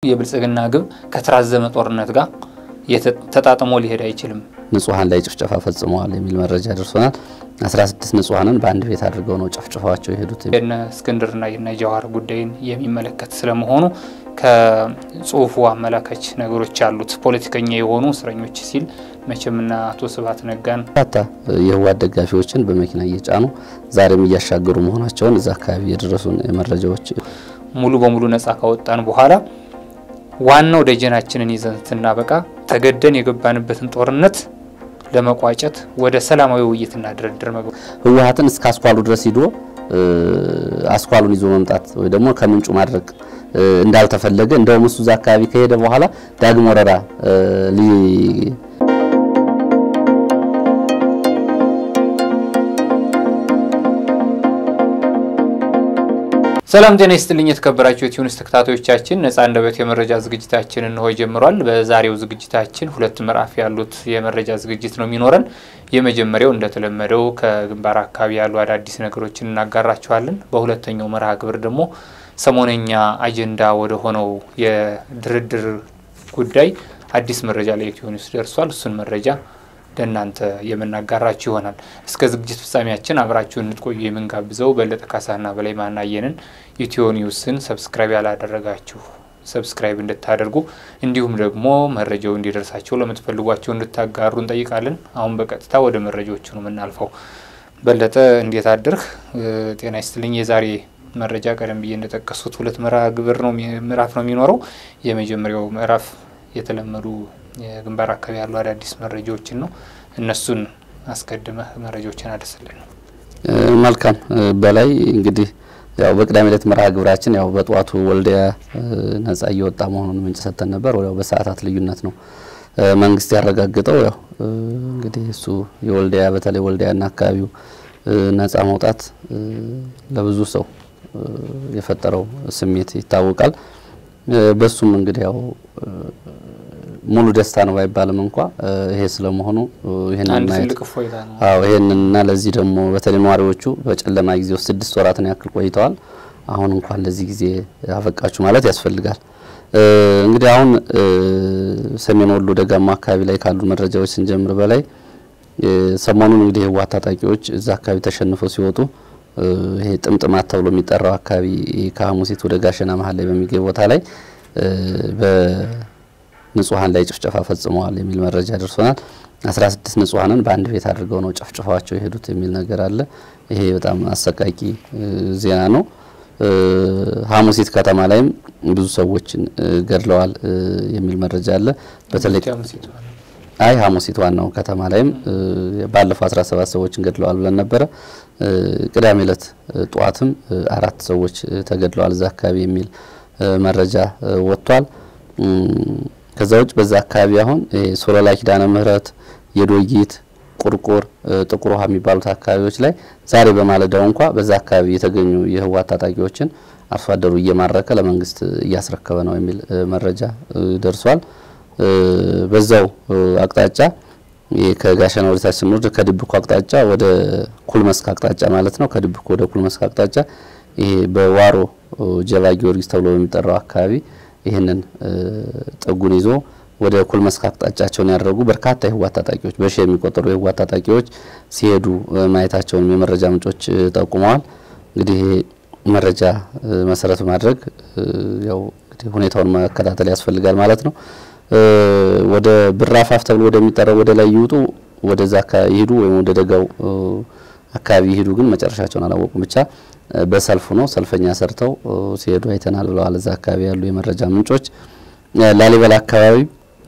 የብልጽግና ግብ ከተራዘመ ጦርነት ጋር ተጣጥሞ ሊሄድ አይችልም። ንጹሐን ላይ ጭፍጨፋ ፈጽመዋል የሚል መረጃ ደርሶናል። 16 ንጹሐንን በአንድ ቤት አድርገው ነው ጨፍጭፈዋቸው የሄዱት። የነ እስክንድርና የነ ጀዋር ጉዳይን የሚመለከት ስለመሆኑ ከጽሁፉ አመላካች ነገሮች አሉት። ፖለቲከኛ የሆኑ እስረኞች ሲል መቼምና አቶ ስብሀት ነጋን በርካታ የህወሓት ደጋፊዎችን በመኪና እየጫኑ ዛሬም እያሻገሩ መሆናቸውን እዛ አካባቢ የደረሱን መረጃዎች ሙሉ በሙሉ ነጻ ካወጣን በኋላ ዋናው ደጀናችንን ይዘን ስናበቃ ተገደን የገባንበትን ጦርነት ለመቋጨት ወደ ሰላማዊ ውይይትና ድርድር መግባት ህወሓትን እስከ አስኳሉ ድረስ ሂዶ አስኳሉን ይዞ መምጣት ወይ ደግሞ ከምንጩ ማድረግ እንዳልተፈለገ እንደውም እሱ እዛ አካባቢ ከሄደ በኋላ ዳግም ወረራ ሰላም ጤና ይስጥልኝ የተከበራችሁ የቲዩንስ ተከታታዮቻችን፣ ነጻ አንደበት የመረጃ ዝግጅታችን እንሆ ጀምሯል። በዛሬው ዝግጅታችን ሁለት ምዕራፍ ያሉት የመረጃ ዝግጅት ነው የሚኖረን። የመጀመሪያው እንደተለመደው ከግንባር አካባቢ ያሉ አዳዲስ ነገሮችን እናጋራችኋለን። በሁለተኛው መርሃ ግብር ደግሞ ሰሞነኛ አጀንዳ ወደ ሆነው የድርድር ጉዳይ አዲስ መረጃ ለኢትዮኒውስ ደርሷል። እሱን መረጃ ለእናንተ የምናጋራችሁ ይሆናል። እስከ ዝግጅት ፍጻሜያችን አብራችሁን እንድትቆዩ የምንጋብዘው በለጠ ካሳና በላይ ማናየንን ኢትዮ ኒውስን ሰብስክራይብ ያላደረጋችሁ ሰብስክራይብ እንድታደርጉ እንዲሁም ደግሞ መረጃው እንዲደርሳቸው ለምትፈልጓቸው እንድታጋሩ እንጠይቃለን። አሁን በቀጥታ ወደ መረጃዎቹ ነው የምናልፈው። በለጠ እንዴት አድርህ? ጤና ይስጥልኝ። የዛሬ መረጃ ቀደም ብዬ እንደጠቀሱት ሁለት ምዕራፍ ግብር ነው ምዕራፍ ነው የሚኖረው። የመጀመሪያው ምዕራፍ የተለመዱ የግንባር አካባቢ ያሉ አዳዲስ መረጃዎችን ነው። እነሱን አስቀድመህ መረጃዎችን አደስልን። መልካም በላይ እንግዲህ ያው በቅዳሜ ዕለት መርሃ ግብራችን ያው በጠዋቱ ወልዲያ ነጻ እየወጣ መሆኑን ምንጭ ሰጥተን ነበር። ወዲያው በሰዓታት ልዩነት ነው መንግስት ያረጋግጠው። ያው እንግዲህ እሱ የወልዲያ በተለይ ወልዲያና አካባቢው ነጻ መውጣት ለብዙ ሰው የፈጠረው ስሜት ይታወቃል። በሱም እንግዲህ ያው ሙሉ ደስታ ነው ባይባልም እንኳ ይሄ ስለመሆኑ ይሄንን ማየት አዎ ይሄንንና ለዚህ ደግሞ በተለይ ነዋሪዎቹ በጨለማ ጊዜ ውስጥ ስድስት ወራትን ያክል ቆይተዋል። አሁን እንኳን ለዚህ ጊዜ አበቃችሁ ማለት ያስፈልጋል። እንግዲህ አሁን ሰሜን ወሎ ደጋማ አካባቢ ላይ ካሉ መረጃዎች ስንጀምር በላይ ሰሞኑን እንግዲህ የህወሓት ታጣቂዎች እዛ አካባቢ ተሸንፈው ሲወጡ ይሄ ጥምጥማት ተብሎ የሚጠራው አካባቢ ከሐሙሲት ወደ ጋሸና መሀል ላይ በሚገኝ ቦታ ላይ በንጹሐን ላይ ጭፍጨፋ ፈጽመዋል የሚል መረጃ ደርሶናል። 16 ንጹሐንን በአንድ ቤት አድርገው ነው ጨፍጭፈዋቸው የሄዱት የሚል ነገር አለ። ይሄ በጣም አሰቃቂ ዜና ነው። ሐሙሲት ከተማ ላይም ብዙ ሰዎችን ገድለዋል የሚል መረጃ አለ። በተለይ አይ ሐሙሲት ዋናው ከተማ ላይም ባለፈው 17 ሰዎችን ገድለዋል ብለን ነበረ። ቅዳሜ ዕለት ጠዋትም አራት ሰዎች ተገድለዋል እዛ አካባቢ የሚል መረጃ ወጥቷል። ከዛ ውጭ በዛ አካባቢ አሁን ሶሎላ ኪዳነ ምህረት፣ የዶጊት፣ ቁርቁር፣ ጥቁር ውሃ የሚባሉት አካባቢዎች ላይ ዛሬ በማለዳው እንኳ በዛ አካባቢ የተገኙ የህወሓት ታጣቂዎችን አርሶ አደሩ እየማረከ ለመንግስት እያስረከበ ነው የሚል መረጃ ደርሷል። በዛው አቅጣጫ ከጋሸና ወደ ታች ስንወርድ ከድብኮ አቅጣጫ ወደ ኩልመስክ አቅጣጫ ማለት ነው። ከድብኮ ወደ ኩልመስክ አቅጣጫ ይሄ በዋሮ ጀባ ጊዮርጊስ ተብሎ በሚጠራው አካባቢ ይህንን ጥጉን ይዞ ወደ ኩልመስክ አቅጣጫቸውን ያደረጉ በርካታ የህወሓት ታጣቂዎች በሺ የሚቆጠሩ የህወሓት ታጣቂዎች ሲሄዱ ማየታቸውንም የመረጃ ምንጮች ጠቁመዋል። እንግዲህ መረጃ መሰረት በማድረግ ያው እንግዲህ ሁኔታውን መከታተል ያስፈልጋል ማለት ነው። ወደ ብራፋፍ ተብሎ ወደሚጠራው ወደ ላይ ይውጡ ወደዛ አካባቢ ይሄዱ ወይም ወደ ደጋው አካባቢ ይሄዱ፣ ግን መጨረሻቸውን አላወቁም። ብቻ በሰልፉ ነው ሰልፈኛ ሰርተው ሲሄዱ አይተናል ብለዋል እዛ አካባቢ ያሉ የመረጃ ምንጮች። ላሊበላ አካባቢ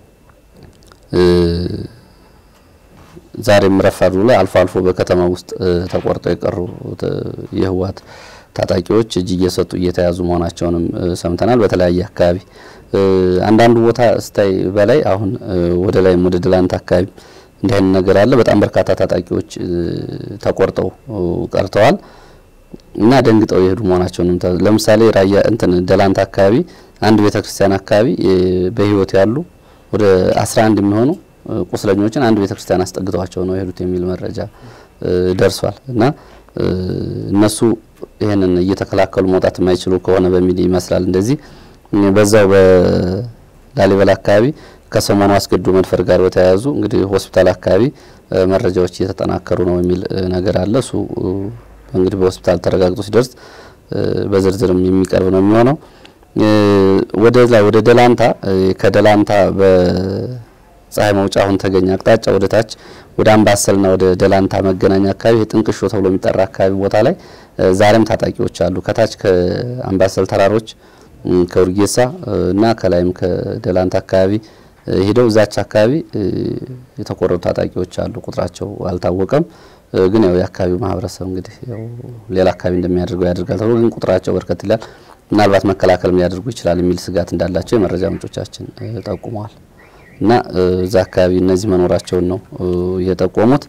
ዛሬም ረፋዱ ላይ አልፎ አልፎ በከተማ ውስጥ ተቆርጠው የቀሩ የህወሓት ታጣቂዎች እጅ እየሰጡ እየተያዙ መሆናቸውንም ሰምተናል። በተለያየ አካባቢ አንዳንዱ ቦታ ስታይ በላይ አሁን ወደ ላይም ወደ ደላንት አካባቢ እንዲህ አይነት ነገር አለ። በጣም በርካታ ታጣቂዎች ተቆርጠው ቀርተዋል እና ደንግጠው የሄዱ መሆናቸውንም ለምሳሌ ራያ እንትን ደላንት አካባቢ አንድ ቤተክርስቲያን አካባቢ በህይወት ያሉ ወደ 11 የሚሆኑ ቁስለኞችን አንድ ቤተክርስቲያን አስጠግተዋቸው ነው የሄዱት የሚል መረጃ ደርሷል እና እነሱ ይህንን እየተከላከሉ መውጣት የማይችሉ ከሆነ በሚል ይመስላል እንደዚህ በዛው በላሊበላ አካባቢ ከሰሞኑ አስገድዶ መድፈር ጋር በተያያዙ እንግዲህ ሆስፒታል አካባቢ መረጃዎች እየተጠናከሩ ነው የሚል ነገር አለ። እሱ እንግዲህ በሆስፒታል ተረጋግጦ ሲደርስ በዝርዝርም የሚቀርብ ነው የሚሆነው። ወደ ላይ ወደ ደላንታ ከደላንታ በፀሐይ መውጫ አሁን ተገኘ አቅጣጫ ወደ ታች ወደ አምባሰልና ወደ ደላንታ መገናኛ አካባቢ ጥንቅሾ ተብሎ የሚጠራ አካባቢ ቦታ ላይ ዛሬም ታጣቂዎች አሉ። ከታች ከአምባሰል ተራሮች ከውርጌሳ እና ከላይም ከደላንታ አካባቢ ሄደው እዛች አካባቢ የተቆረጡ ታጣቂዎች አሉ። ቁጥራቸው አልታወቀም። ግን ያው የአካባቢው ማህበረሰብ እንግዲህ ያው ሌላ አካባቢ እንደሚያደርገው ያደርጋል ተብሎ ግን ቁጥራቸው በርከት ይላል። ምናልባት መከላከልም ሊያደርጉ ይችላል የሚል ስጋት እንዳላቸው የመረጃ ምንጮቻችን ጠቁመዋል። እና እዛ አካባቢ እነዚህ መኖራቸውን ነው የጠቆሙት።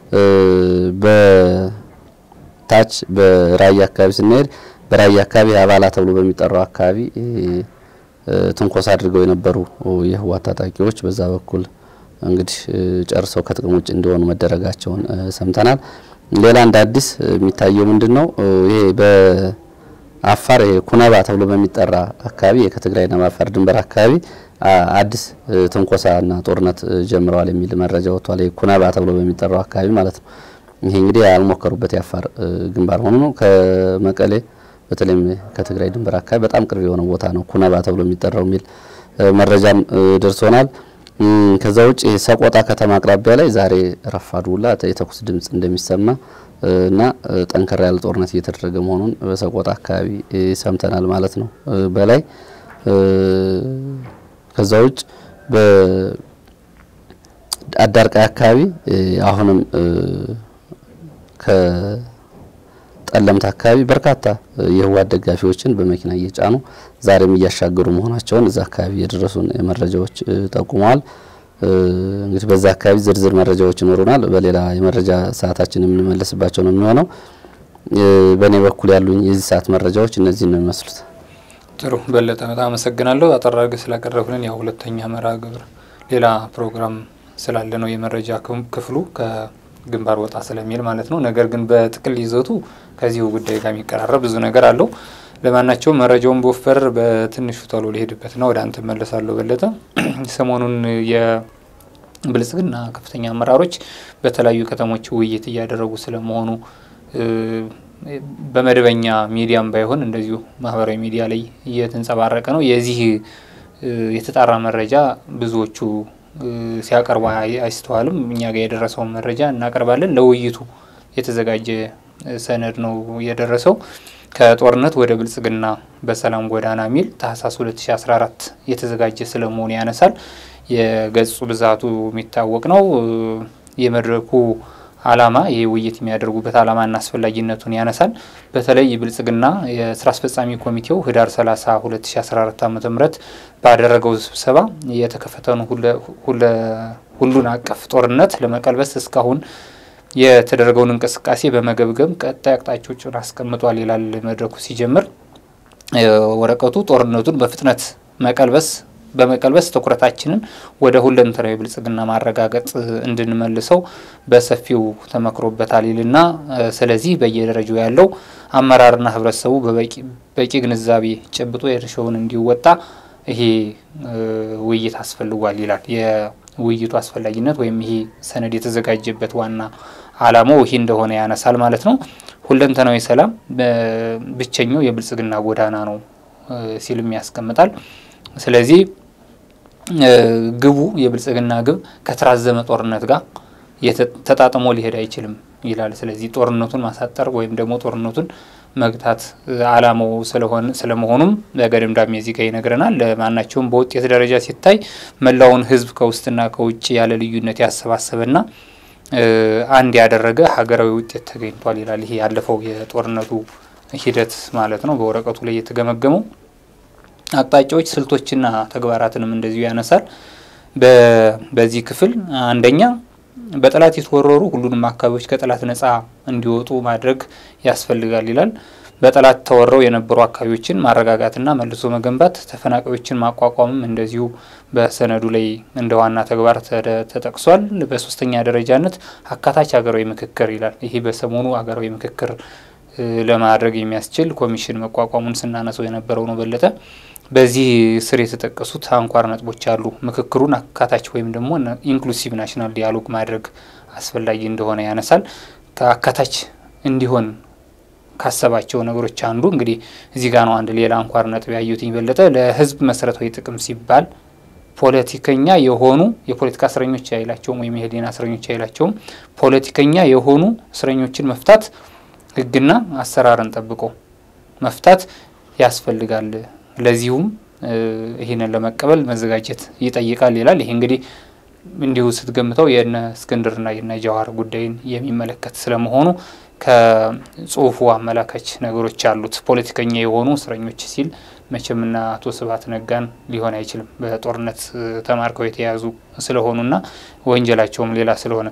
በታች በራያ አካባቢ ስንሄድ በራያ አካባቢ አባላ ተብሎ በሚጠራው አካባቢ ትንኮሳ አድርገው የነበሩ የህወሓት ታጣቂዎች በዛ በኩል እንግዲህ ጨርሰው ከጥቅም ውጭ እንዲሆኑ መደረጋቸውን ሰምተናል። ሌላ እንደ አዲስ የሚታየው ምንድን ነው? ይሄ በአፋር ኩነባ ተብሎ በሚጠራ አካባቢ ከትግራይና በአፋር ድንበር አካባቢ አዲስ ትንኮሳና ጦርነት ጀምረዋል የሚል መረጃ ወጥቷል። ኩነባ ተብሎ በሚጠራው አካባቢ ማለት ነው። ይሄ እንግዲህ ያልሞከሩበት የአፋር ግንባር ሆኖ ነው ከመቀሌ በተለይም ከትግራይ ድንበር አካባቢ በጣም ቅርብ የሆነ ቦታ ነው ኩነባ ተብሎ የሚጠራው የሚል መረጃም ደርሶናል። ከዛ ውጭ ሰቆጣ ከተማ አቅራቢያ ላይ ዛሬ ረፋዱ ሁላ የተኩስ ድምጽ እንደሚሰማ እና ጠንከር ያለ ጦርነት እየተደረገ መሆኑን በሰቆጣ አካባቢ ሰምተናል ማለት ነው። በላይ ከዛ ውጭ በአዳርቃይ አካባቢ አሁንም ጠለምት አካባቢ በርካታ የህወሓት ደጋፊዎችን በመኪና እየጫኑ ዛሬም እያሻገሩ መሆናቸውን እዛ አካባቢ የደረሱን መረጃዎች ጠቁመዋል። እንግዲህ በዛ አካባቢ ዝርዝር መረጃዎች ይኖሩናል። በሌላ የመረጃ ሰዓታችን የምንመለስባቸው ነው የሚሆነው። በእኔ በኩል ያሉኝ የዚህ ሰዓት መረጃዎች እነዚህ ነው የሚመስሉት። ጥሩ በለጠ፣ በጣም አመሰግናለሁ። አጠር አድርገህ ስላቀረብልን ያው ሁለተኛ መርሃ ግብር ሌላ ፕሮግራም ስላለ ነው የመረጃ ክፍሉ ግንባር ወጣ ስለሚል ማለት ነው። ነገር ግን በጥቅል ይዘቱ ከዚሁ ጉዳይ ጋር የሚቀራረብ ብዙ ነገር አለው። ለማናቸውም መረጃውን በወፈር በትንሹ ቶሎ ሊሄድበትና ወደ አንተ መለሳለሁ። በለጠ ሰሞኑን የብልጽግና ከፍተኛ አመራሮች በተለያዩ ከተሞች ውይይት እያደረጉ ስለመሆኑ በመደበኛ ሚዲያም ባይሆን እንደዚሁ ማህበራዊ ሚዲያ ላይ እየተንጸባረቀ ነው። የዚህ የተጣራ መረጃ ብዙዎቹ ሲያቀርቡ አይስተዋልም። እኛ ጋር የደረሰውን መረጃ እናቀርባለን። ለውይይቱ የተዘጋጀ ሰነድ ነው የደረሰው። ከጦርነት ወደ ብልጽግና በሰላም ጎዳና ሚል ታህሳስ 2014 የተዘጋጀ ስለመሆኑ ያነሳል። የገጹ ብዛቱ የሚታወቅ ነው። የመድረኩ ዓላማ ይህ ውይይት የሚያደርጉበት ዓላማና አስፈላጊነቱን ያነሳል። በተለይ ብልጽግና የስራ አስፈጻሚ ኮሚቴው ህዳር 30 2014 ዓ ም ባደረገው ስብሰባ የተከፈተውን ሁሉን አቀፍ ጦርነት ለመቀልበስ እስካሁን የተደረገውን እንቅስቃሴ በመገምገም ቀጣይ አቅጣጫዎችን አስቀምጧል ይላል መድረኩ ሲጀምር። ወረቀቱ ጦርነቱን በፍጥነት መቀልበስ በመቀልበስ ትኩረታችንን ወደ ሁለንተናዊ ብልጽግና ማረጋገጥ እንድንመልሰው በሰፊው ተመክሮበታል ይልና ስለዚህ በየደረጃው ያለው አመራርና ህብረተሰቡ በቂ ግንዛቤ ጨብጦ የድርሻውን እንዲወጣ ይሄ ውይይት አስፈልጓል ይላል። የውይይቱ አስፈላጊነት ወይም ይሄ ሰነድ የተዘጋጀበት ዋና ዓላማው ይሄ እንደሆነ ያነሳል ማለት ነው። ሁለንተናዊ ሰላም ብቸኛው የብልጽግና ጎዳና ነው ሲልም ያስቀምጣል። ስለዚህ ግቡ የብልጽግና ግብ ከተራዘመ ጦርነት ጋር ተጣጥሞ ሊሄድ አይችልም ይላል። ስለዚህ ጦርነቱን ማሳጠር ወይም ደግሞ ጦርነቱን መግታት ዓላማው ስለሆነ ስለመሆኑም በገደምዳሜ እዚህ ጋር ይነግረናል። ለማናቸውም በውጤት ደረጃ ሲታይ መላውን ህዝብ ከውስጥና ከውጭ ያለ ልዩነት ያሰባሰበና አንድ ያደረገ ሀገራዊ ውጤት ተገኝቷል ይላል። ይሄ ያለፈው የጦርነቱ ሂደት ማለት ነው። በወረቀቱ ላይ የተገመገመው አቅጣጫዎች፣ ስልቶችና ተግባራትንም እንደዚሁ ያነሳል። በዚህ ክፍል አንደኛ በጠላት የተወረሩ ሁሉንም አካባቢዎች ከጠላት ነጻ እንዲወጡ ማድረግ ያስፈልጋል ይላል። በጠላት ተወረው የነበሩ አካባቢዎችን ማረጋጋትና መልሶ መገንባት፣ ተፈናቃዮችን ማቋቋምም እንደዚሁ በሰነዱ ላይ እንደ ዋና ተግባር ተጠቅሷል። በሶስተኛ ደረጃነት አካታች ሀገራዊ ምክክር ይላል። ይህ በሰሞኑ ሀገራዊ ምክክር ለማድረግ የሚያስችል ኮሚሽን መቋቋሙን ስናነሰው የነበረው ነው። በለጠ በዚህ ስር የተጠቀሱት አንኳር ነጥቦች አሉ። ምክክሩን አካታች ወይም ደግሞ ኢንክሉሲቭ ናሽናል ዲያሎግ ማድረግ አስፈላጊ እንደሆነ ያነሳል። ከአካታች እንዲሆን ካሰባቸው ነገሮች አንዱ እንግዲህ እዚህ ጋር ነው። አንድ ሌላ አንኳር ነጥብ ያዩትኝ በለጠ ለህዝብ መሰረታዊ ጥቅም ሲባል ፖለቲከኛ የሆኑ የፖለቲካ እስረኞች አይላቸውም ወይም የህሊና እስረኞች አይላቸውም። ፖለቲከኛ የሆኑ እስረኞችን መፍታት ህግና አሰራርን ጠብቆ መፍታት ያስፈልጋል። ለዚሁም ይህንን ለመቀበል መዘጋጀት ይጠይቃል ይላል። ይሄ እንግዲህ እንዲሁ ስትገምተው የነ እስክንድርና የነ ጀዋር ጉዳይን የሚመለከት ስለመሆኑ ከጽሁፉ አመላካች ነገሮች አሉት። ፖለቲከኛ የሆኑ እስረኞች ሲል መቼምና አቶ ስብሀት ነጋን ሊሆን አይችልም። በጦርነት ተማርከው የተያዙ ስለሆኑና ወንጀላቸውም ሌላ ስለሆነ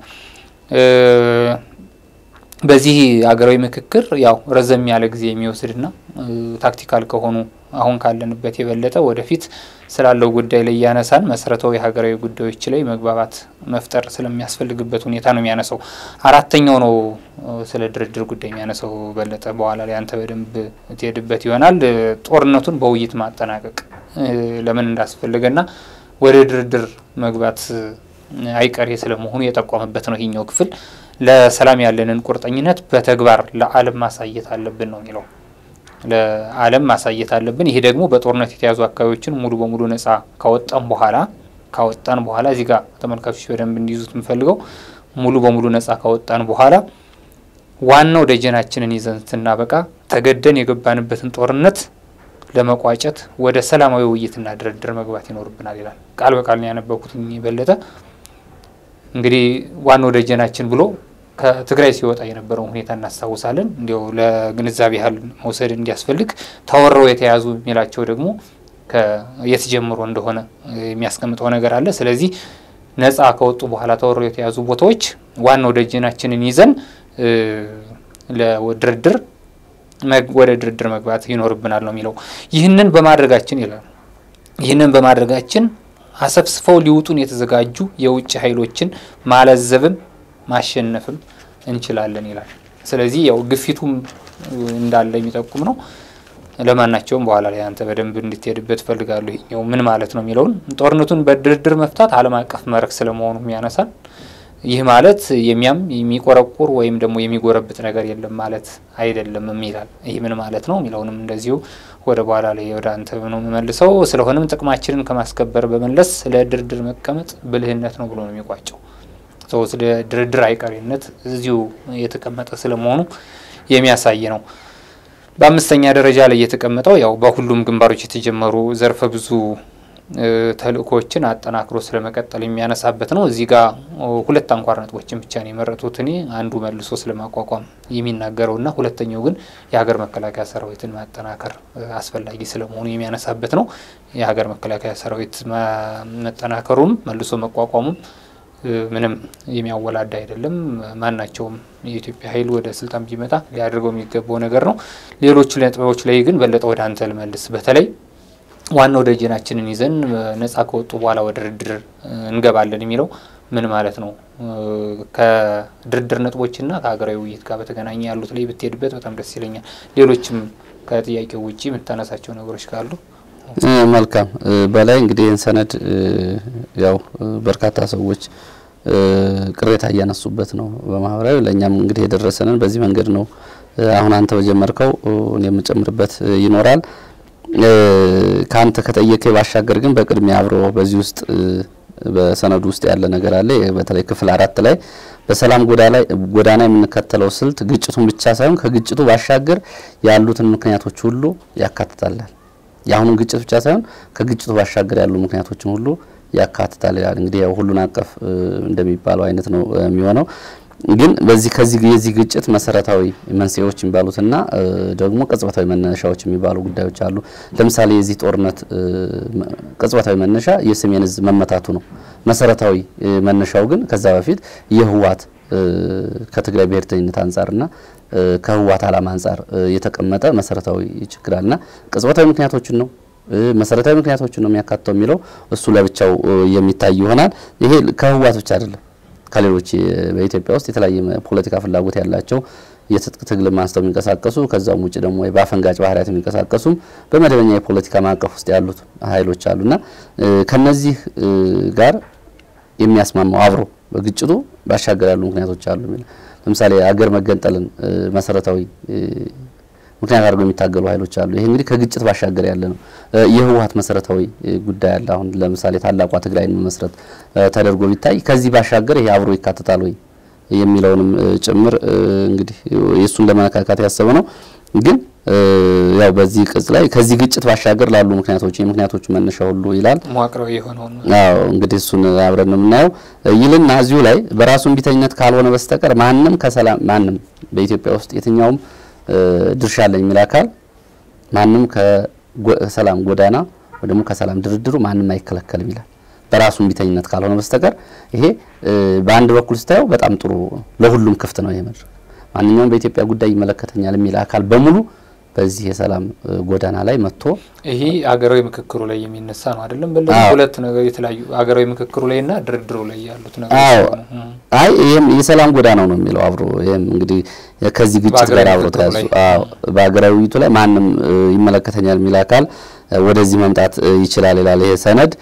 በዚህ ሀገራዊ ምክክር ያው ረዘም ያለ ጊዜ የሚወስድና ታክቲካል ከሆኑ አሁን ካለንበት የበለጠ ወደፊት ስላለው ጉዳይ ላይ እያነሳን መሰረታዊ ሀገራዊ ጉዳዮች ላይ መግባባት መፍጠር ስለሚያስፈልግበት ሁኔታ ነው የሚያነሳው። አራተኛው ነው ስለ ድርድር ጉዳይ የሚያነሳው በለጠ። በኋላ ላይ አንተ በደንብ ትሄድበት ይሆናል። ጦርነቱን በውይይት ማጠናቀቅ ለምን እንዳስፈለገና ወደ ድርድር መግባት አይቀሬ ስለመሆኑ የጠቆመበት ነው ይህኛው ክፍል። ለሰላም ያለንን ቁርጠኝነት በተግባር ለዓለም ማሳየት አለብን ነው የሚለው ለዓለም ማሳየት አለብን። ይሄ ደግሞ በጦርነት የተያዙ አካባቢዎችን ሙሉ በሙሉ ነጻ ካወጣን በኋላ ካወጣን በኋላ እዚህ ጋር ተመልካቾች በደንብ እንዲይዙት የምፈልገው ሙሉ በሙሉ ነጻ ካወጣን በኋላ ዋናው ደጀናችንን ይዘን ስናበቃ ተገደን የገባንበትን ጦርነት ለመቋጨት ወደ ሰላማዊ ውይይትና ድርድር መግባት ይኖርብናል ይላል። ቃል በቃል ነው ያነበብኩት በለጠ። እንግዲህ ዋናው ደጀናችን ብሎ ከትግራይ ሲወጣ የነበረውን ሁኔታ እናስታውሳለን። እንዲያው ለግንዛቤ ያህል መውሰድ እንዲያስፈልግ ተወረው የተያዙ የሚላቸው ደግሞ የት ጀምሮ እንደሆነ የሚያስቀምጠው ነገር አለ። ስለዚህ ነጻ ከወጡ በኋላ ተወረው የተያዙ ቦታዎች ዋናው ደጀናችንን ይዘን ለድርድር ወደ ድርድር መግባት ይኖርብናል ነው የሚለው። ይህንን በማድረጋችን ይላል ይህንን በማድረጋችን አሰብስፈው ሊውጡን የተዘጋጁ የውጭ ኃይሎችን ማለዘብም ማሸነፍም እንችላለን ይላል። ስለዚህ ያው ግፊቱም እንዳለ የሚጠቁም ነው። ለማናቸውም በኋላ ላይ አንተ በደንብ እንድትሄድበት ፈልጋለሁ። ይኸው ምን ማለት ነው የሚለውን ጦርነቱን በድርድር መፍታት ዓለም አቀፍ መርህ ስለመሆኑ ያነሳል። ይህ ማለት የሚያም የሚቆረቁር ወይም ደግሞ የሚጎረብጥ ነገር የለም ማለት አይደለም ይላል። ይህ ምን ማለት ነው የሚለውንም እንደዚሁ ወደ በኋላ ላይ ወደ አንተ ነው የምመልሰው። ስለሆነም ጥቅማችንን ከማስከበር በመለስ ስለ ድርድር መቀመጥ ብልህነት ነው ብሎ ነው የሚቋጨው። ስለ ድርድር አይቀሬነት እዚሁ የተቀመጠ ስለመሆኑ የሚያሳይ ነው። በአምስተኛ ደረጃ ላይ የተቀመጠው ያው በሁሉም ግንባሮች የተጀመሩ ዘርፈ ብዙ ተልእኮዎችን አጠናክሮ ስለመቀጠል የሚያነሳበት ነው። እዚህ ጋር ሁለት አንኳር ነጥቦችን ብቻ ነው የመረጡት እኔ አንዱ መልሶ ስለማቋቋም የሚናገረውና ሁለተኛው ግን የሀገር መከላከያ ሰራዊትን ማጠናከር አስፈላጊ ስለመሆኑ የሚያነሳበት ነው። የሀገር መከላከያ ሰራዊት መጠናከሩም መልሶ መቋቋሙም ምንም የሚያወላዳ አይደለም። ማናቸውም የኢትዮጵያ ኃይል ወደ ስልጣን ቢመጣ ሊያደርገው የሚገባው ነገር ነው። ሌሎቹ ነጥቦች ላይ ግን በለጠ ወደ አንተ ልመልስ። በተለይ ዋናው ደጀናችንን ይዘን ነጻ ከወጡ በኋላ ወደ ድርድር እንገባለን የሚለው ምን ማለት ነው? ከድርድር ነጥቦችና ከሀገራዊ ውይይት ጋር በተገናኘ ያሉት ላይ ብትሄድበት በጣም ደስ ይለኛል። ሌሎችም ከጥያቄው ውጭ የምታነሳቸው ነገሮች ካሉ መልካም። በላይ እንግዲህ ይህን ሰነድ ያው በርካታ ሰዎች ቅሬታ እያነሱበት ነው በማህበራዊ ለእኛም እንግዲህ የደረሰንን በዚህ መንገድ ነው። አሁን አንተ በጀመርከው እኔ የምጨምርበት ይኖራል። ከአንተ ከጠየቀ ባሻገር ግን በቅድሚያ አብሮ በዚህ ውስጥ በሰነዱ ውስጥ ያለ ነገር አለ። በተለይ ክፍል አራት ላይ በሰላም ጎዳና የምንከተለው ስልት ግጭቱን ብቻ ሳይሆን ከግጭቱ ባሻገር ያሉትን ምክንያቶች ሁሉ ያካትታላል። የአሁኑን ግጭት ብቻ ሳይሆን ከግጭቱ ባሻገር ያሉ ምክንያቶችን ሁሉ ያካትታል ይላል። እንግዲህ ያው ሁሉን አቀፍ እንደሚባለው አይነት ነው የሚሆነው። ግን በዚህ ከዚህ የዚህ ግጭት መሰረታዊ መንስኤዎች የሚባሉትና ደግሞ ቅጽበታዊ መነሻዎች የሚባሉ ጉዳዮች አሉ። ለምሳሌ የዚህ ጦርነት ቅጽበታዊ መነሻ የሰሜን ዕዝ መመታቱ ነው። መሰረታዊ መነሻው ግን ከዛ በፊት የህወሓት ከትግራይ ብሔርተኝነት አንጻርና ከህወሓት ዓላማ አንጻር የተቀመጠ መሰረታዊ ችግር አለና ቅጽበታዊ ምክንያቶችን ነው መሰረታዊ ምክንያቶችን ነው የሚያካትተው የሚለው እሱ ለብቻው የሚታይ ይሆናል። ይሄ ከህወሓት ብቻ አይደለም ከሌሎች በኢትዮጵያ ውስጥ የተለያየ ፖለቲካ ፍላጎት ያላቸው የትጥቅ ትግል አንስተው የሚንቀሳቀሱ ከዛም ውጭ ደግሞ በአፈንጋጭ ባህሪያት የሚንቀሳቀሱም በመደበኛ የፖለቲካ ማዕቀፍ ውስጥ ያሉት ኃይሎች አሉና ከነዚህ ጋር የሚያስማማው አብሮ በግጭቱ ባሻገር ያሉ ምክንያቶች አሉ የሚል ለምሳሌ አገር መገንጠልን መሰረታዊ ምክንያት አድርገው የሚታገሉ ኃይሎች አሉ። ይሄ እንግዲህ ከግጭት ባሻገር ያለ ነው። የህወሀት መሰረታዊ ጉዳይ አለ። አሁን ለምሳሌ ታላቋ ትግራይን መመስረት ተደርጎ ቢታይ ከዚህ ባሻገር ይሄ አብሮ ይካተታል ወይ የሚለውንም ጭምር እንግዲህ የእሱን ለመነካካት ያሰበ ነው። ግን ያው በዚህ ቅጽ ላይ ከዚህ ግጭት ባሻገር ላሉ ምክንያቶች የምክንያቶቹ መነሻ ሁሉ ይላል። መዋቅራዊ የሆነውን አዎ እንግዲህ እሱን አብረን ነው የምናየው ይልና እዚሁ ላይ በራሱ እምቢተኝነት ካልሆነ በስተቀር ማንም ከሰላም ማንም በኢትዮጵያ ውስጥ የትኛውም ድርሻ አለኝ የሚል አካል ማንም ከሰላም ጎዳና ወይ ደግሞ ከሰላም ድርድሩ ማንም አይከለከልም ይላል። በራሱ እምቢተኝነት ካልሆነ በስተቀር ይሄ በአንድ በኩል ስታየው በጣም ጥሩ ለሁሉም ክፍት ነው። ይሄ መድረክ ማንኛውም በኢትዮጵያ ጉዳይ ይመለከተኛል የሚል አካል በሙሉ በዚህ የሰላም ጎዳና ላይ መጥቶ ይሄ ሀገራዊ ምክክሩ ላይ የሚነሳ ነው አይደለም። በለ ሁለት ነገር የተለያዩ ሀገራዊ ምክክሩ ላይ እና ድርድሩ ላይ ያሉት ነገሮች አይ ይሄም የሰላም ጎዳናው ነው የሚለው አብሮ ይሄም እንግዲህ ከዚህ ግጭት ጋር አብሮ ተያዙ። አዎ በሀገራዊ ውይይቱ ላይ ማንም ይመለከተኛል የሚል አካል ወደዚህ መምጣት ይችላል ይላል ይሄ ሰነድ።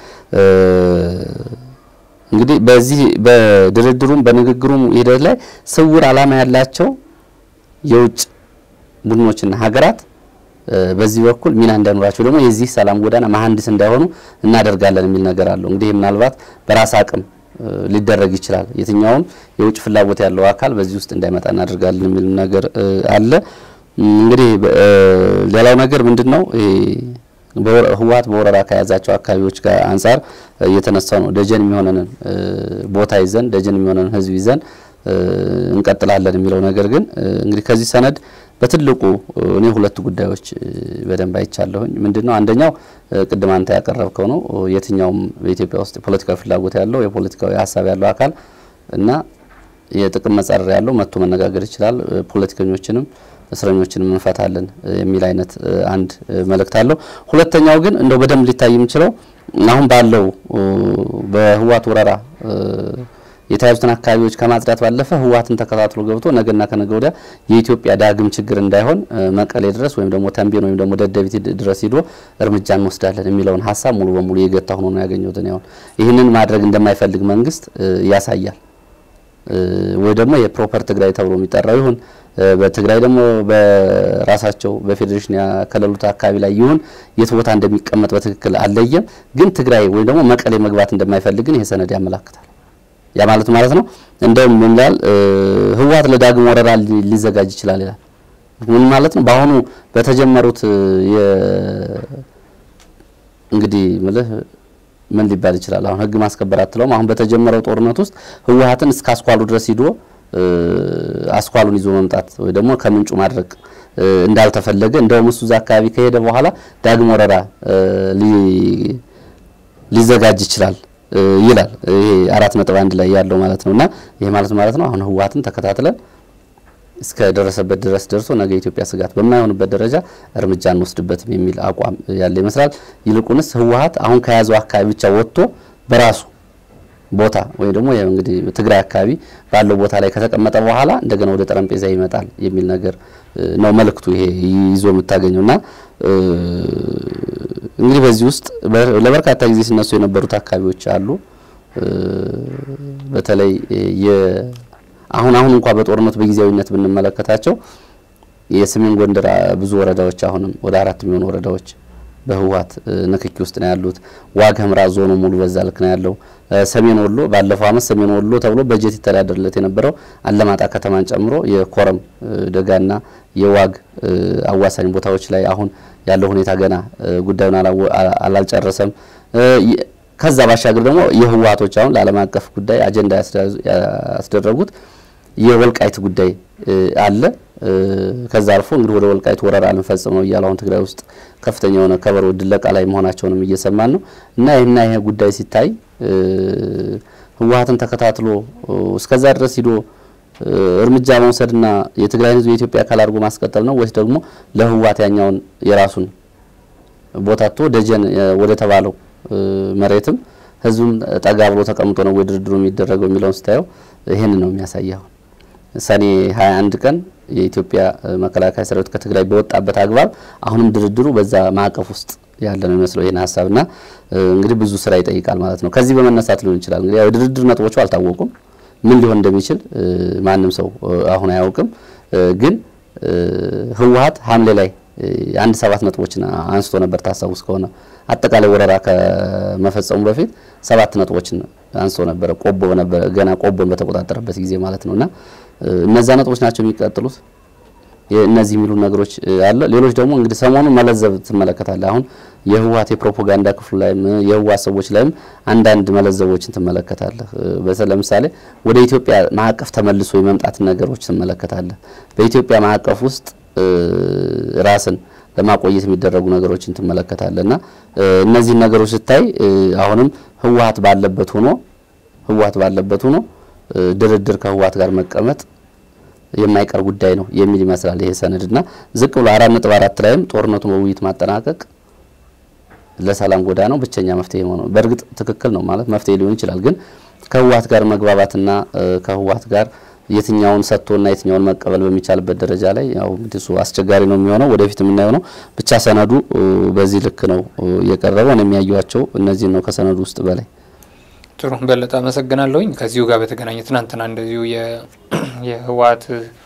እንግዲህ በዚህ በድርድሩም በንግግሩም ሂደት ላይ ስውር ዓላማ ያላቸው የውጭ ቡድኖችና ሀገራት በዚህ በኩል ሚና እንዳይኖራቸው ደግሞ የዚህ ሰላም ጎዳና መሀንዲስ እንዳይሆኑ እናደርጋለን የሚል ነገር አለው። እንግዲህ ምናልባት በራስ አቅም ሊደረግ ይችላል። የትኛውም የውጭ ፍላጎት ያለው አካል በዚህ ውስጥ እንዳይመጣ እናደርጋለን የሚል ነገር አለ። እንግዲህ ሌላው ነገር ምንድን ነው? ህወሀት በወረራ ከያዛቸው አካባቢዎች ጋር አንጻር እየተነሳው ነው። ደጀን የሚሆነንን ቦታ ይዘን ደጀን የሚሆነንን ህዝብ ይዘን እንቀጥላለን የሚለው ነገር ግን እንግዲህ ከዚህ ሰነድ በትልቁ እኔ ሁለት ጉዳዮች በደንብ አይቻለሁኝ። ምንድነው አንደኛው ቅድም አንተ ያቀረብከው ነው። የትኛውም በኢትዮጵያ ውስጥ የፖለቲካዊ ፍላጎት ያለው የፖለቲካዊ ሀሳብ ያለው አካል እና የጥቅም መጻረር ያለው መጥቶ መነጋገር ይችላል፣ ፖለቲከኞችንም እስረኞችንም እንፈታለን የሚል አይነት አንድ መልእክት አለው። ሁለተኛው ግን እንደው በደንብ ሊታይ የሚችለው አሁን ባለው በህወሓት ወረራ የተያዙትን አካባቢዎች ከማጽዳት ባለፈ ህወሓትን ተከታትሎ ገብቶ ነገና ከነገ ወዲያ የኢትዮጵያ ዳግም ችግር እንዳይሆን መቀሌ ድረስ ወይም ደግሞ ተንቤን ወይም ደግሞ ደደቢት ድረስ ሂዶ እርምጃ እንወስዳለን የሚለውን ሀሳብ ሙሉ በሙሉ የገታ ሆኖ ነው ያገኘሁት። አሁን ይህንን ማድረግ እንደማይፈልግ መንግስት ያሳያል። ወይ ደግሞ የፕሮፐር ትግራይ ተብሎ የሚጠራው ይሁን በትግራይ ደግሞ በራሳቸው በፌዴሬሽን ያከለሉት አካባቢ ላይ ይሁን የት ቦታ እንደሚቀመጥ በትክክል አልለየም። ግን ትግራይ ወይ ደግሞ መቀሌ መግባት እንደማይፈልግን ይሄ ሰነድ ያመላክታል። ያ ማለት ማለት ነው እንደውም ምን ይላል ህወሓት ለዳግም ወረራ ሊዘጋጅ ይችላል ይላል። ምን ማለት ነው? በአሁኑ በተጀመሩት እንግዲህ ምልህ ምን ሊባል ይችላል? አሁን ህግ ማስከበር አትለውም። አሁን በተጀመረው ጦርነት ውስጥ ህወሓትን እስከ አስኳሉ ድረስ ሂዶ አስኳሉን ይዞ መምጣት ወይ ደግሞ ከምንጩ ማድረግ እንዳልተፈለገ እንደውም እሱ እዛ አካባቢ ከሄደ በኋላ ዳግም ወረራ ሊዘጋጅ ይችላል ይላል። ይሄ አራት ነጥብ አንድ ላይ ያለው ማለት ነውና ይሄ ማለት ማለት ነው አሁን ህወሓትን ተከታትለን እስከ ደረሰበት ድረስ ደርሶ ነገ የኢትዮጵያ ስጋት በማይሆንበት ደረጃ እርምጃ እንወስድበትም የሚል አቋም ያለ ይመስላል። ይልቁንስ ህወሓት አሁን ከያዘው አካባቢ ብቻ ወጥቶ በራሱ ቦታ ወይም ደግሞ እንግዲህ ትግራይ አካባቢ ባለው ቦታ ላይ ከተቀመጠ በኋላ እንደገና ወደ ጠረጴዛ ይመጣል የሚል ነገር ነው መልእክቱ ይሄ ይዞ የምታገኘውና እንግዲህ በዚህ ውስጥ ለበርካታ ጊዜ ሲነሱ የነበሩት አካባቢዎች አሉ። በተለይ አሁን አሁን እንኳን በጦርነቱ በጊዜያዊነት ብንመለከታቸው የሰሜን ጎንደር ብዙ ወረዳዎች አሁንም ወደ አራት የሚሆኑ ወረዳዎች በህወሓት ንክኪ ውስጥ ነው ያሉት። ዋግ ኽምራ ዞኑ ሙሉ በዛ ልክ ነው ያለው። ሰሜን ወሎ ባለፈው አመት ሰሜን ወሎ ተብሎ በጀት ይተዳደርለት የነበረው አለማጣ ከተማን ጨምሮ የኮረም ደጋና የዋግ አዋሳኝ ቦታዎች ላይ አሁን ያለው ሁኔታ ገና ጉዳዩን አላልጨረሰም። ከዛ ባሻገር ደግሞ የህወሓቶች አሁን ለዓለም አቀፍ ጉዳይ አጀንዳ ያስደረጉት የወልቃይት ጉዳይ አለ። ከዛ አልፎ እንግዲህ ወደ ወልቃይት ወረራ ልንፈጽም ነው እያሉ አሁን ትግራይ ውስጥ ከፍተኛ የሆነ ከበሮ ድለቃ ላይ መሆናቸውንም እየሰማን ነው እና ይህና ይሄ ጉዳይ ሲታይ ህወሓትን ተከታትሎ እስከዛ ድረስ ሂዶ እርምጃ መውሰድና የትግራይ ህዝብ የኢትዮጵያ አካል አድርጎ ማስቀጠል ነው ወይስ ደግሞ ለህወሓት ያኛውን የራሱን ቦታቶ ደጀን ወደ ተባለው መሬትም ህዝቡም ጠጋ ብሎ ተቀምጦ ነው ወይ ድርድሩ የሚደረገው የሚለውን ስታየው ይህን ነው የሚያሳየው። ሰኔ 21 ቀን የኢትዮጵያ መከላከያ ሰራዊት ከትግራይ በወጣበት አግባብ አሁንም ድርድሩ በዛ ማዕቀፍ ውስጥ ያለ ነው የሚመስለው ይህን ሀሳብና እንግዲህ ብዙ ስራ ይጠይቃል ማለት ነው። ከዚህ በመነሳት ሊሆን ይችላል እንግዲህ የድርድር ነጥቦቹ አልታወቁም። ምን ሊሆን እንደሚችል ማንም ሰው አሁን አያውቅም። ግን ህወሀት ሐምሌ ላይ አንድ ሰባት ነጥቦችን አንስቶ ነበር ታስታውስ ከሆነ አጠቃላይ ወረራ ከመፈጸሙ በፊት ሰባት ነጥቦችን አንስቶ ነበረ። ቆቦ ነበረ ገና ቆቦን በተቆጣጠረበት ጊዜ ማለት ነውና እነዛ ነጥቦች ናቸው የሚቀጥሉት። እነዚህ የሚሉ ነገሮች አለ። ሌሎች ደግሞ እንግዲህ ሰሞኑን መለዘብ ትመለከታለህ። አሁን የህወሀት የፕሮፓጋንዳ ክፍሉ ላይም የህወሀት ሰዎች ላይም አንዳንድ መለዘቦችን ትመለከታለህ። ለምሳሌ ወደ ኢትዮጵያ ማዕቀፍ ተመልሶ የመምጣት ነገሮች ትመለከታለህ። በኢትዮጵያ ማዕቀፍ ውስጥ ራስን ለማቆየት የሚደረጉ ነገሮችን ትመለከታለህ እና እነዚህን ነገሮች ስታይ አሁንም ህወሀት ባለበት ሆኖ ህወሀት ባለበት ሆኖ ድርድር ከህወሀት ጋር መቀመጥ የማይቀር ጉዳይ ነው የሚል ይመስላል ይሄ ሰነድ እና ዝቅ ብሎ አራት ነጥብ አራት ላይም ጦርነቱን በውይይት ማጠናቀቅ ለሰላም ጎዳናው ብቸኛ መፍትሄ ሆነው በእርግጥ ትክክል ነው ማለት መፍትሄ ሊሆን ይችላል። ግን ከህወሀት ጋር መግባባትና ከህወሀት ጋር የትኛውን ሰጥቶና የትኛውን መቀበል በሚቻልበት ደረጃ ላይ ያው እንግዲህ እሱ አስቸጋሪ ነው የሚሆነው፣ ወደፊት የምናየው ነው። ብቻ ሰነዱ በዚህ ልክ ነው የቀረበው። እኔ የሚያዩዋቸው እነዚህን ነው ከሰነዱ ውስጥ በላይ ጥሩ በለጠ አመሰግናለሁኝ። ከዚሁ ጋር በተገናኘ ትናንትና እንደዚሁ የህወሀት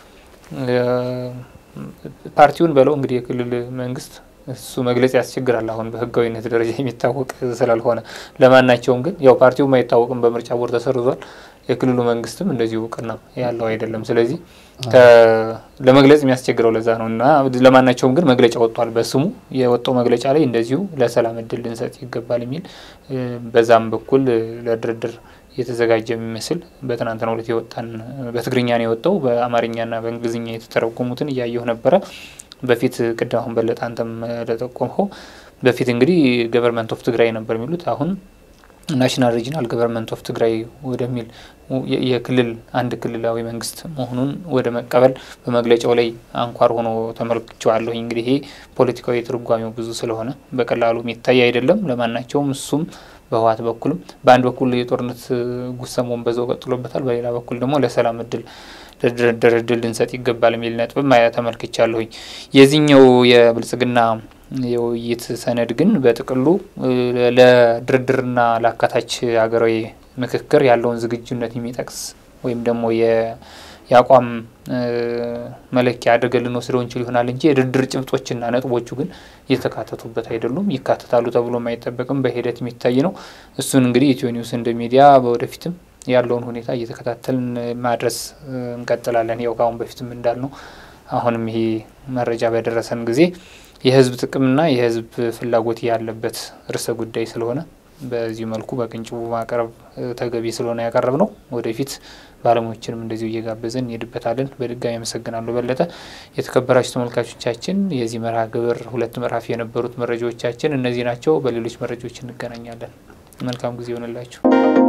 ፓርቲውን በለው እንግዲህ የክልል መንግስት እሱ መግለጽ ያስቸግራል። አሁን በህጋዊነት ደረጃ የሚታወቅ ስላልሆነ ለማናቸውም ግን ያው ፓርቲውም አይታወቅም፣ በምርጫ ቦርድ ተሰርዟል። የክልሉ መንግስትም እንደዚሁ እውቅና ያለው አይደለም። ስለዚህ ለመግለጽ የሚያስቸግረው ለዛ ነው እና ለማናቸውም ግን መግለጫ ወጥቷል። በስሙ የወጣው መግለጫ ላይ እንደዚሁ ለሰላም እድል ልንሰጥ ይገባል የሚል በዛም በኩል ለድርድር የተዘጋጀ የሚመስል በትናንትናው ዕለት የወጣን በትግርኛ ነው የወጣው። በአማርኛና በእንግሊዝኛ የተተረጎሙትን እያየሁ ነበረ። በፊት ቅድም አሁን በለጠ አንተም ለጠቆምኸው በፊት እንግዲህ ገቨርንመንት ኦፍ ትግራይ ነበር የሚሉት አሁን ናሽናል ሪጂናል ገቨርንመንት ኦፍ ትግራይ ወደሚል የክልል አንድ ክልላዊ መንግስት መሆኑን ወደ መቀበል በመግለጫው ላይ አንኳር ሆኖ ተመልክቼዋለሁኝ። እንግዲህ ይሄ ፖለቲካዊ ትርጓሜው ብዙ ስለሆነ በቀላሉ የሚታይ አይደለም ለማናቸውም። እሱም በህወሓት በኩልም በአንድ በኩል የጦርነት ጉሰማውን በዛው ቀጥሎበታል፣ በሌላ በኩል ደግሞ ለሰላም እድል ለድርድር እድል ልንሰጥ ይገባል የሚል ነጥብም ተመልክቻለሁኝ። የዚህኛው የብልጽግና የውይይት ሰነድ ግን በጥቅሉ ለድርድርና ለአካታች ሀገራዊ ምክክር ያለውን ዝግጁነት የሚጠቅስ ወይም ደግሞ የአቋም መለኪያ አድርገን ልንወስደው እንችል ይሆናል እንጂ የድርድር ጭብጦችና ነጥቦቹ ግን እየተካተቱበት አይደሉም። ይካተታሉ ተብሎ አይጠበቅም። በሂደት የሚታይ ነው። እሱን እንግዲህ ኢትዮ ኒውስ እንደ ሚዲያ በወደፊትም ያለውን ሁኔታ እየተከታተልን ማድረስ እንቀጥላለን። ያው ከአሁን በፊትም እንዳልነው አሁንም ይሄ መረጃ በደረሰን ጊዜ የህዝብ ጥቅምና የህዝብ ፍላጎት ያለበት ርዕሰ ጉዳይ ስለሆነ በዚሁ መልኩ በቅንጭቡ ማቅረብ ተገቢ ስለሆነ ያቀረብ ነው። ወደፊት ባለሙያዎችንም እንደዚሁ እየጋበዘን እንሄድበታለን። በድጋሚ አመሰግናለሁ በለጠ። የተከበራችሁ ተመልካቾቻችን የዚህ መርሃ ግብር ሁለት ምዕራፍ የነበሩት መረጃዎቻችን እነዚህ ናቸው። በሌሎች መረጃዎች እንገናኛለን። መልካም ጊዜ ይሆንላችሁ።